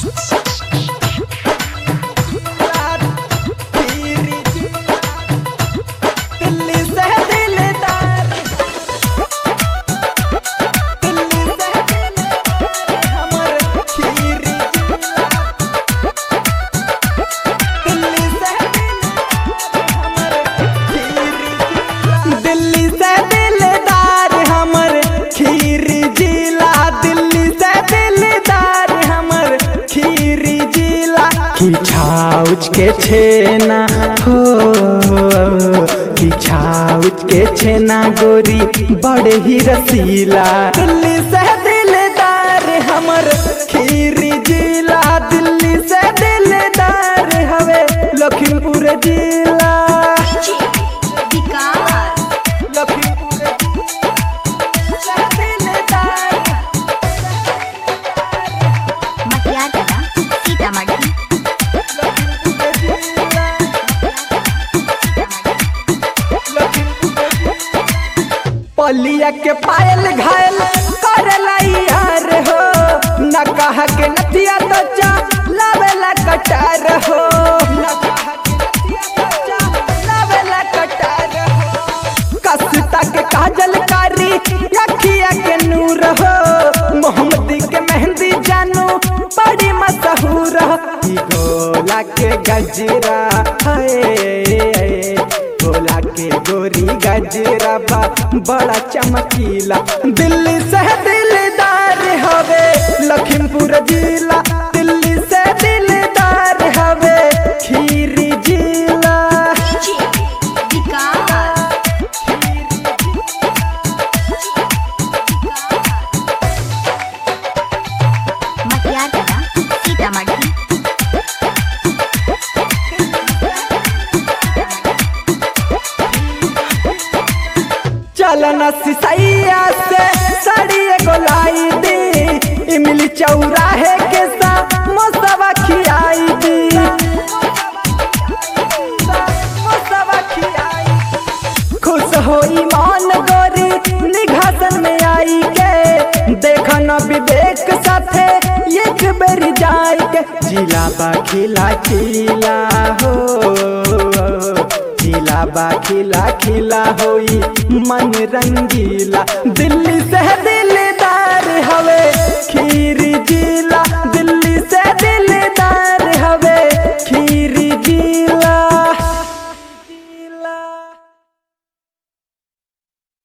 दिल्ली से दिलदार दिल्ली से दिलदार हमर खीरी दिल्ली से हमर खीरी दिल्ली से दिलदार हमर खीरी जिला दिल्ली से दिलदार हमर खीरी जिला खिछाउच के छेना हो खिछाउच के छेना गोरी बड़े ही रसीला दिल्ली से दिलदार हमर खीरी जिला दिल्ली से दिलदार हवे लखीमपुर जिला विकास लखीमपुर जिला दिलदार मटियार कला सीतामढ़ी पलिया के पायल घायल करला यार हो न कहा के नथिया तो चा लावेला कटार हो न कहा के नथिया तो चा लावेला कटार हो कसता के काजल कारी अखिया के नूर हो मोहम्मदी के मेहंदी जानू बड़ी मशहूर हो ई गोला के गजरा है गोला के गोरी गजरा बा बड़ा चमकीला दिल्ली से दिलदार हवे लखीमपुर जिला दिल्ली से दिलदार हवे खीरी जिला विकास मटियार कला सीतामढ़ी चलना सिसैया से साड़ी एगो लाई दी इमली चौराहे के सा मोसवा खियाई दी मोसवा खियाई खुश होई मान गोरी निघासन में आई के देखन विवेक साथे एक बेर जाई के जिला बा खिला खिला हो खिला बा खिला खिला होई मन रंगीला दिल्ली से दिलदार हवे खीरी जिला